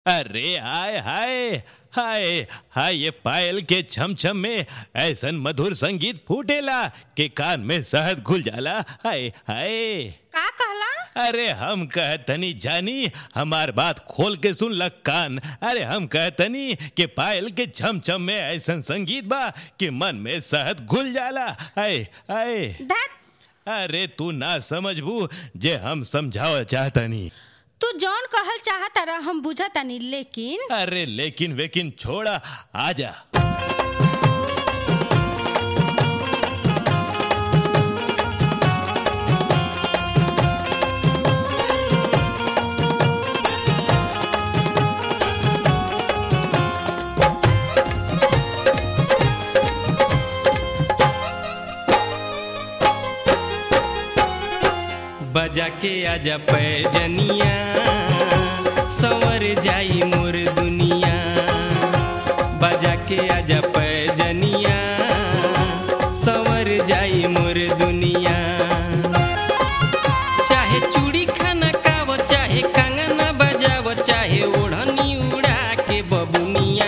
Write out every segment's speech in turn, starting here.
अरे हाय हाय हाय हाय ये पायल के छम छम में ऐसन मधुर संगीत फूटेला के कान में शहद घुल जाला हाय हाय का कहला अरे हम कहतनी जानी हमार बात खोल के सुन लग कान अरे हम कहतनी कि पायल के छम छम में ऐसन संगीत बा कि मन में शहद घुल जाला हाय हाय धत अरे तू ना समझबू जे हम समझाव चाहतनी तू जौन कहल चाहत रहा हम बुझतानी लेकिन अरे लेकिन वेकिन छोड़ा आजा बजा के आजा पैजनिया संवर जाई मोर दुनिया बजा के आजा पैजनिया संवर जाई मोर दुनिया चाहे चूड़ी खाना खाव चाहे कंगना बजाव चाहे ओढ़नी उड़ा के बबुनिया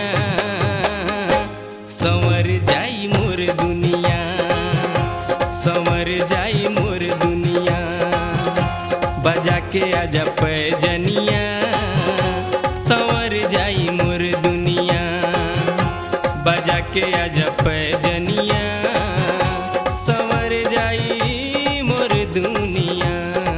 संवर जाई मोर दुनिया संवर जाई मोर दुनिया बजा के आजा पैजनिया संवर जाई मोर दुनिया बजा के आजा पैजनिया संवर जाई मोर दुनिया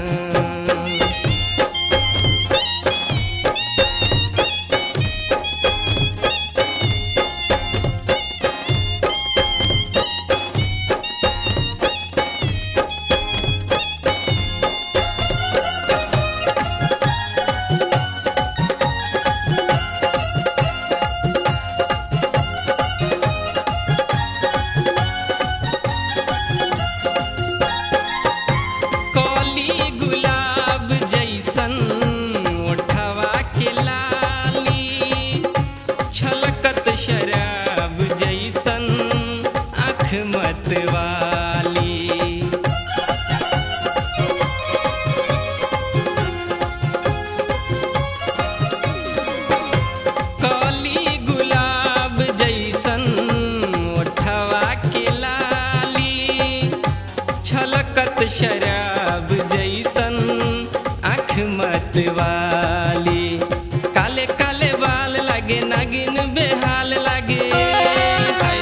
कली गुलाब जैसन ओठवा के लाली छलकत शराब जैसन आँख मतवाली कली गुलाब जैसन ओठवा के लाली छलकत शराब जैसन आँख मतवाली काले काले बाल लागे नागिन बेहाल लागे हाय।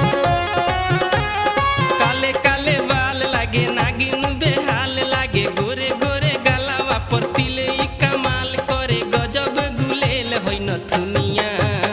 काले काले बाल लागे नागिन बेहाल लागे गोरे गोरे गलावा पर तिले ई कमाल करे गजब गुलेल होइ न दुनिया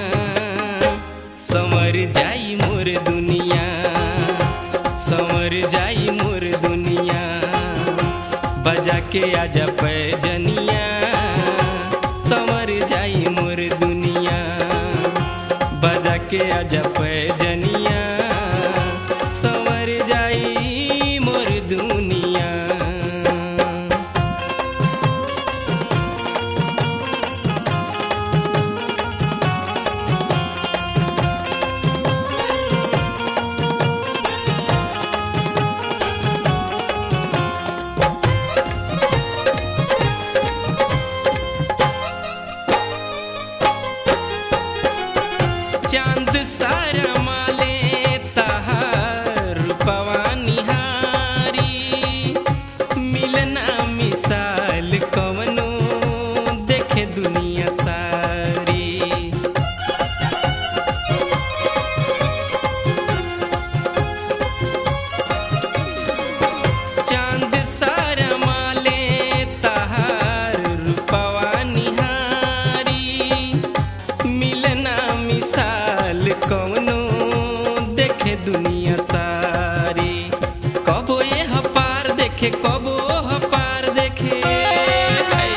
समर जाई मोर दुनिया समर जाई मोर दुनिया बजा के आजा पैजनिया समर जाई मोर दुनिया बजा के आजा पैजनिया समर जाई मोर दुनिया चांद सारा माले तहार रूपवा निहारी मिलना मिसाल कवनो देखे दुनिया सारी चांद सारा माले तहार रूपवा निहारी मिलना मिसाल कौनो देखे दुनिया सारी कबो ये हपार देखे कबो हपार देखे हाय।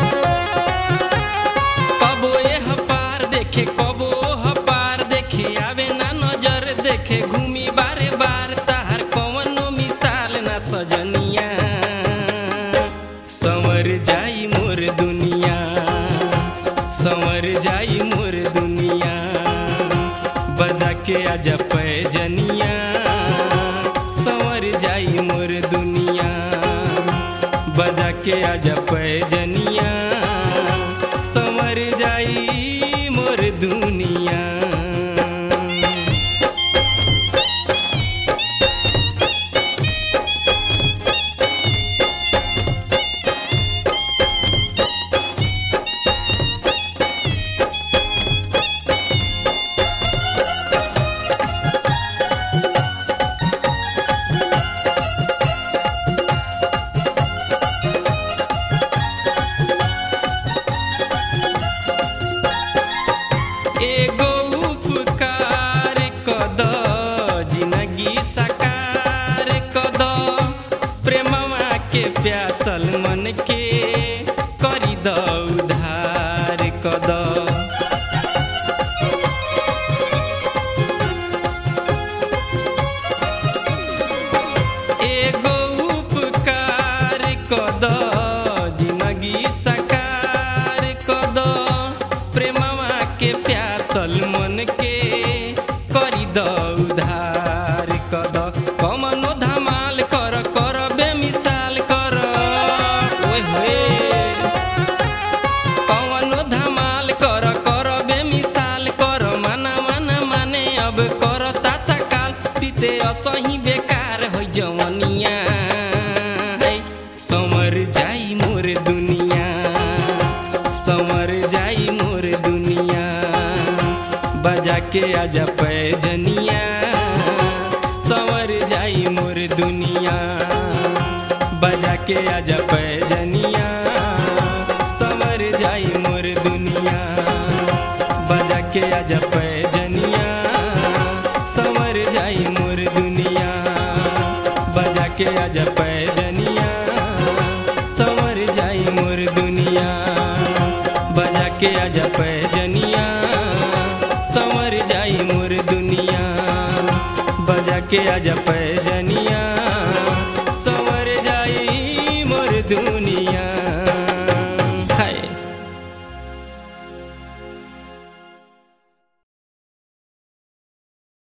कबो ये हपार देखे कबो हपार देखे आवे ना नजर देखे घूमी बारे बार ताहर कौनो मिसाल ना सजनिया संवर जाई मोर दुनिया संवर जाई मोर दुनिया बजा के आजा पैजनिया संवर जाई मोर दुनिया बजा के आजा पैजनिया संवर जाई जाई मोर दुनिया एगो उपकार कद जिंदगी साकार कद प्रेमवा के प्यासल मन के करी द उधार कद एगो उपकार कद जिंदगी साकार कद प्रेमवा के प्यासल मन के करी द उधार कद कमनो धमाल कर कर बेमिसाल कर ओए होए कवनो धमाल कर कर बेमिसाल कर माना माना माने अब कर ताता काल पीते असही बेकार हो जवनिया है समर जाई मोर दुनिया समर जाई मोर दुनिया बजा के आजा पैजनिया संवर जाई मोर दुनिया बजा के आजा पैजनिया संवर जाई मोर दुनिया बजा के आजा पैजनिया संवर जाई मोर दुनिया बजा के आजा पैजनिया संवर जाई मोर दुनिया बजा के आजा पैजनिया संवर जाई मोर दुनिया बजा के आजा पैजनिया